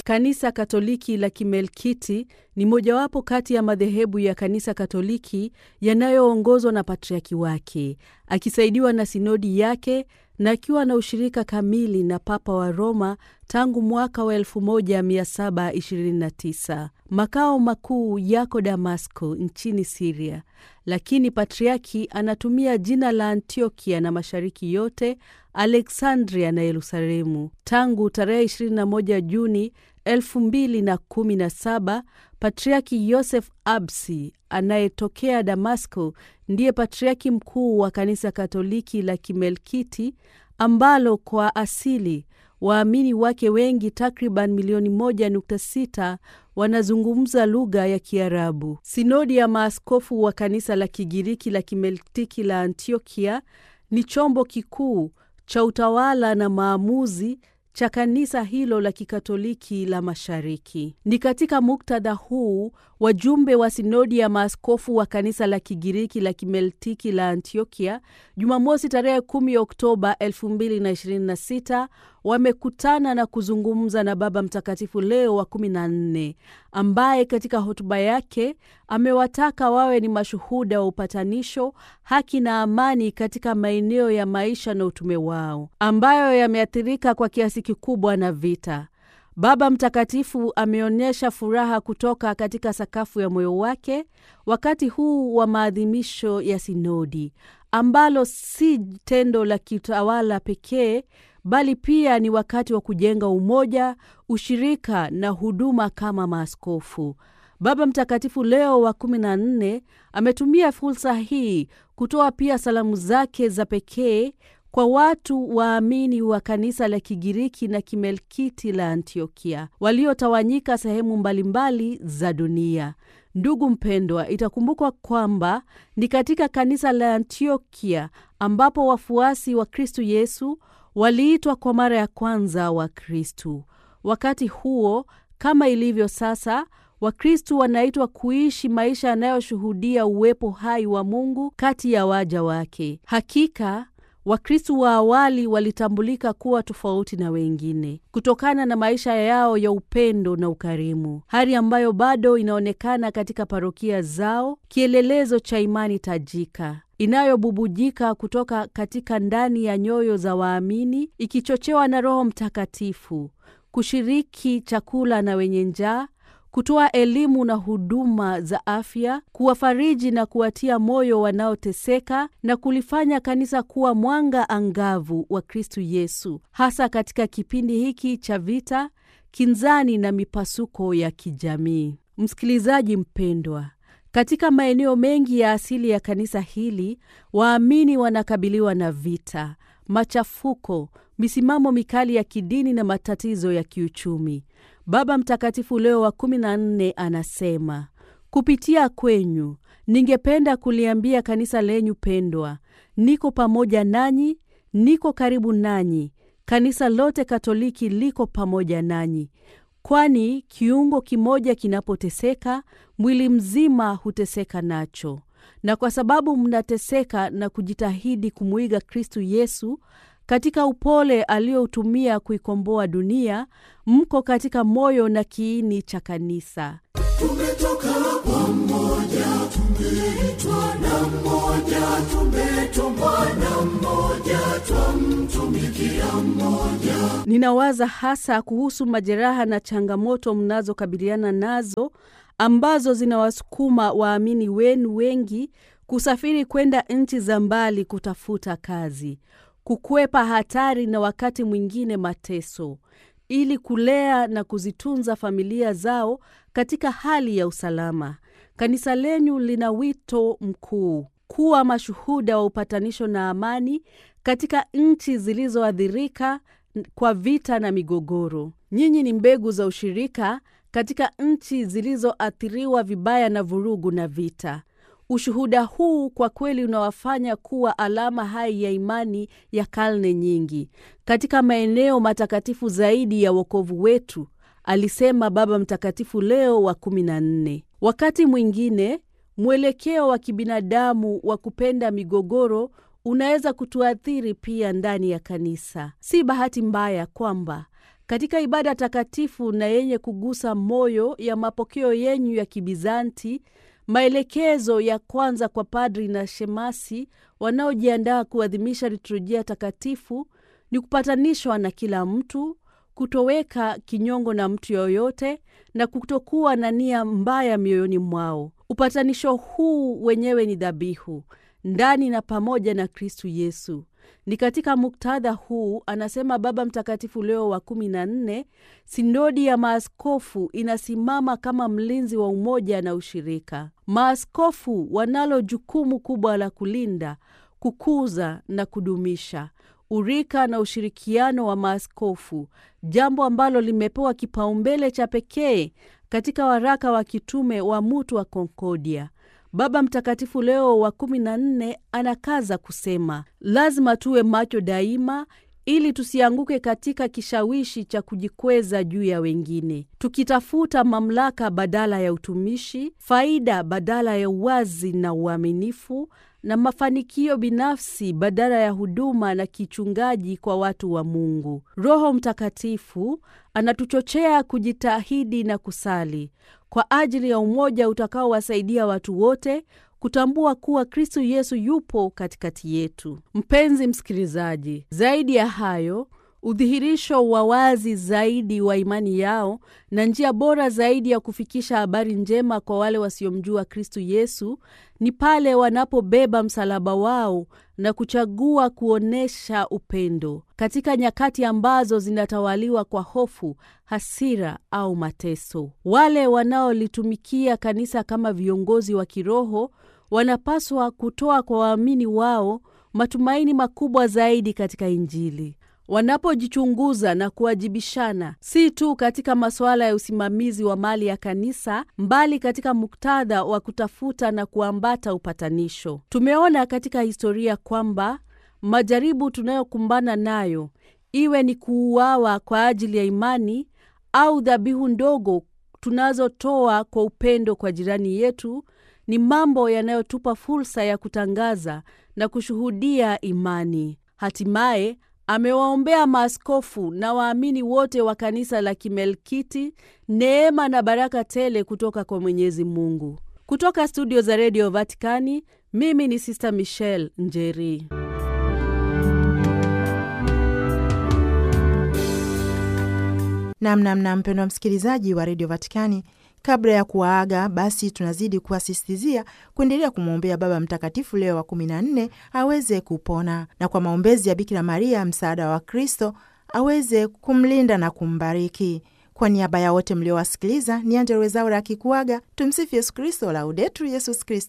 Kanisa Katoliki la Kimelkiti ni mojawapo kati ya madhehebu ya Kanisa Katoliki yanayoongozwa na patriaki wake, akisaidiwa na sinodi yake na akiwa na ushirika kamili na Papa wa Roma tangu mwaka wa 1729. Makao makuu yako Damasko nchini Siria, lakini patriaki anatumia jina la Antiokia na mashariki yote, Aleksandria na Yerusalemu. Tangu tarehe 21 Juni 2017 Patriaki Yosef Absi anayetokea Damasko ndiye patriaki mkuu wa Kanisa Katoliki la Kimelkiti ambalo kwa asili waamini wake wengi takriban milioni 1.6 wanazungumza lugha ya Kiarabu. Sinodi ya maaskofu wa Kanisa la Kigiriki la Kimelkiti la Antiokia ni chombo kikuu cha utawala na maamuzi cha kanisa hilo la Kikatoliki la Mashariki. Ni katika muktadha huu wajumbe wa sinodi ya maaskofu wa kanisa la Kigiriki la Kimeltiki la Antiokia Jumamosi tarehe 10 Oktoba 2026 wamekutana na kuzungumza na Baba Mtakatifu Leo wa 14 ambaye katika hotuba yake amewataka wawe ni mashuhuda wa upatanisho, haki na amani katika maeneo ya maisha na utume wao ambayo yameathirika kwa kiasi kikubwa na vita. Baba Mtakatifu ameonyesha furaha kutoka katika sakafu ya moyo wake wakati huu wa maadhimisho ya sinodi ambalo si tendo la kitawala pekee bali pia ni wakati wa kujenga umoja, ushirika na huduma kama maaskofu. Baba Mtakatifu Leo wa 14 ametumia fursa hii kutoa pia salamu zake za pekee kwa watu waamini wa kanisa la Kigiriki na Kimelkiti la Antiokia waliotawanyika sehemu mbalimbali za dunia. Ndugu mpendwa, itakumbukwa kwamba ni katika kanisa la Antiokia ambapo wafuasi wa Kristu Yesu waliitwa kwa mara ya kwanza Wakristu. Wakati huo, kama ilivyo sasa, Wakristu wanaitwa kuishi maisha yanayoshuhudia uwepo hai wa Mungu kati ya waja wake. Hakika Wakristu wa awali walitambulika kuwa tofauti na wengine kutokana na maisha yao ya upendo na ukarimu, hali ambayo bado inaonekana katika parokia zao, kielelezo cha imani tajika inayobubujika kutoka katika ndani ya nyoyo za waamini, ikichochewa na Roho Mtakatifu, kushiriki chakula na wenye njaa kutoa elimu na huduma za afya, kuwafariji na kuwatia moyo wanaoteseka na kulifanya kanisa kuwa mwanga angavu wa Kristu Yesu, hasa katika kipindi hiki cha vita, kinzani na mipasuko ya kijamii. Msikilizaji mpendwa, katika maeneo mengi ya asili ya kanisa hili, waamini wanakabiliwa na vita, machafuko, misimamo mikali ya kidini na matatizo ya kiuchumi. Baba Mtakatifu Leo wa kumi na nne anasema, kupitia kwenyu ningependa kuliambia kanisa lenyu pendwa, niko pamoja nanyi, niko karibu nanyi. Kanisa lote Katoliki liko pamoja nanyi, kwani kiungo kimoja kinapoteseka, mwili mzima huteseka nacho. Na kwa sababu mnateseka na kujitahidi kumwiga Kristu Yesu katika upole aliyoutumia kuikomboa dunia, mko katika moyo na kiini cha kanisa. Tumetoka kwa mmoja, tumeitwa na mmoja, tumetumwa na mmoja, twamtumikia mmoja. Ninawaza hasa kuhusu majeraha na changamoto mnazokabiliana nazo ambazo zinawasukuma waamini wenu wengi kusafiri kwenda nchi za mbali kutafuta kazi, kukwepa hatari na wakati mwingine mateso, ili kulea na kuzitunza familia zao katika hali ya usalama. Kanisa lenyu lina wito mkuu kuwa mashuhuda wa upatanisho na amani katika nchi zilizoathirika kwa vita na migogoro. Nyinyi ni mbegu za ushirika katika nchi zilizoathiriwa vibaya na vurugu na vita. Ushuhuda huu kwa kweli unawafanya kuwa alama hai ya imani ya karne nyingi katika maeneo matakatifu zaidi ya wokovu wetu, alisema Baba Mtakatifu Leo wa kumi na nne. Wakati mwingine mwelekeo wa kibinadamu wa kupenda migogoro unaweza kutuathiri pia ndani ya kanisa. Si bahati mbaya kwamba Katika ibada takatifu na yenye kugusa moyo ya mapokeo yenyu ya Kibizanti, maelekezo ya kwanza kwa padri na shemasi wanaojiandaa kuadhimisha liturujia takatifu ni kupatanishwa na kila mtu, kutoweka kinyongo na mtu yoyote, na kutokuwa na nia mbaya mioyoni mwao. Upatanisho huu wenyewe ni dhabihu ndani na pamoja na Kristu Yesu. Ni katika muktadha huu, anasema Baba Mtakatifu Leo wa kumi na nne, sinodi ya maaskofu inasimama kama mlinzi wa umoja na ushirika. Maaskofu wanalo jukumu kubwa la kulinda, kukuza na kudumisha urika na ushirikiano wa maaskofu, jambo ambalo limepewa kipaumbele cha pekee katika waraka wa kitume wa Mutu wa Konkordia. Baba Mtakatifu Leo wa kumi na nne anakaza kusema, lazima tuwe macho daima ili tusianguke katika kishawishi cha kujikweza juu ya wengine, tukitafuta mamlaka badala ya utumishi, faida badala ya uwazi na uaminifu, na mafanikio binafsi badala ya huduma na kichungaji kwa watu wa Mungu. Roho Mtakatifu anatuchochea kujitahidi na kusali kwa ajili ya umoja utakaowasaidia watu wote kutambua kuwa Kristo Yesu yupo katikati yetu. Mpenzi msikilizaji, zaidi ya hayo, udhihirisho wa wazi zaidi wa imani yao na njia bora zaidi ya kufikisha habari njema kwa wale wasiomjua Kristo Yesu ni pale wanapobeba msalaba wao na kuchagua kuonyesha upendo katika nyakati ambazo zinatawaliwa kwa hofu, hasira au mateso. Wale wanaolitumikia kanisa kama viongozi wa kiroho wanapaswa kutoa kwa waamini wao matumaini makubwa zaidi katika Injili. Wanapojichunguza na kuwajibishana si tu katika masuala ya usimamizi wa mali ya kanisa, mbali katika muktadha wa kutafuta na kuambata upatanisho. Tumeona katika historia kwamba majaribu tunayokumbana nayo, iwe ni kuuawa kwa ajili ya imani au dhabihu ndogo tunazotoa kwa upendo kwa jirani yetu, ni mambo yanayotupa fursa ya kutangaza na kushuhudia imani. Hatimaye amewaombea maaskofu na waamini wote wa kanisa la Kimelkiti neema na baraka tele kutoka kwa Mwenyezi Mungu. Kutoka studio za redio Vatikani, mimi ni Sister Michelle Njeri. Namnamna mpendwa msikilizaji wa redio Vatikani, kabla ya kuwaaga basi, tunazidi kuwasisitizia kuendelea kumwombea Baba Mtakatifu Leo wa kumi na nne aweze kupona na kwa maombezi ya Bikira Maria msaada wa Kristo aweze kumlinda na kumbariki. Kwa niaba ya wote mliowasikiliza, ni Angella Rwezaura akikuaga. Tumsifu Yesu Kristo, Laudetur Yesus Kristus.